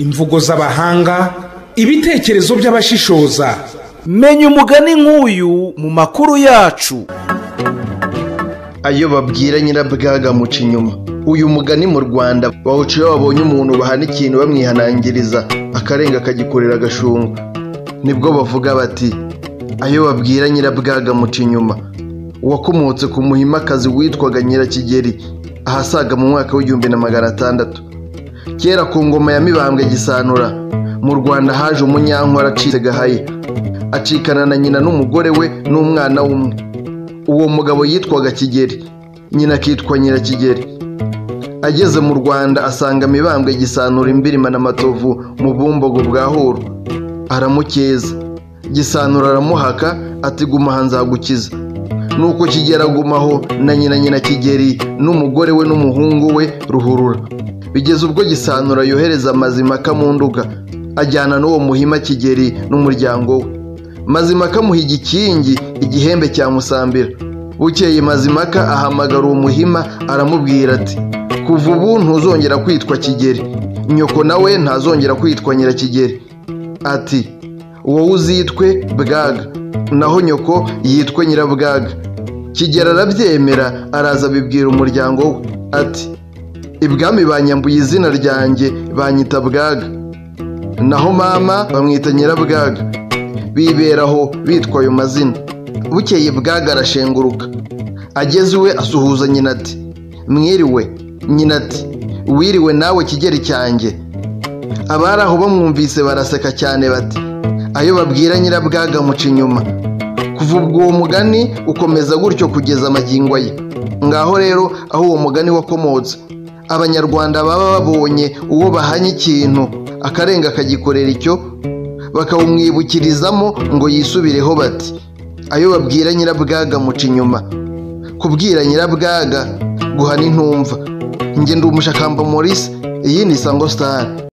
imvugo z'abahanga ibitekerezo by'abashishoza menya umugani nk'uyu mu makuru yacu ayo babwira nyirabwaga amuca inyuma uyu mugani mu rwanda bawuca iyo babonye umuntu bahana ikintu bamwihanangiriza akarenga akagikorera agashungu nibwo bavuga bati ayo babwira nyirabwaga amuca inyuma uwakomotse ku muhimakazi witwaga nyirakigeri ahasaga mu mwaka w'igihumbi na magana atandatu kera ku ngoma ya mibambwe gisanura mu rwanda haje umunyankora acitse gahaye acikana na nyina n'umugore we n'umwana w'umwe uwo mugabo yitwaga kigeri nyina akitwa nyirakigeri ageze mu rwanda asanga mibambwe gisanura imbirima n'amatovu mu bumbogo bwa horo aramukeza gisanura aramuhaka ati guma aha nzagukiza nuko kigera agumaho na nyina nyina kigeri n'umugore we n'umuhungu we ruhurura bigeze ubwo gisanura yohereza mazimaka mu nduga ajyana n'uwo muhima kigeri n'umuryango we mazimaka amuha igikingi igihembe cya musambira bukeye mazimaka ahamagara uwo muhima aramubwira ati kuva ubu ntuzongera kwitwa kigeri nyoko nawe ntazongera kwitwa nyirakigeri ati wowe uzitwe bwaga naho nyoko yitwe nyirabwaga kigeri arabyemera araza abibwira umuryango we ati ibwami banyambuye izina ryanjye banyita bwaga naho mama bamwita nyirabwaga biberaho bitwa ayo mazina bukeye bwaga arashenguruka ageze iwe asuhuza nyina ati mwiriwe nyina ati wiriwe nawe kigeri cyanjye abari aho bamwumvise baraseka cyane bati ayo babwira nyirabwaga amuca inyuma kuva ubwo uwo mugani ukomeza gutyo kugeza amagingo ye ngaho rero aho uwo mugani wakomotse abanyarwanda baba babonye uwo bahanye ikintu akarenga akagikorera icyo bakawumwibukirizamo ngo yisubireho bati ayo babwira nyirabwaga amuca inyuma kubwira nyirabwaga guhana intumva ngenda umushakamba morisi iyi ni sango sitari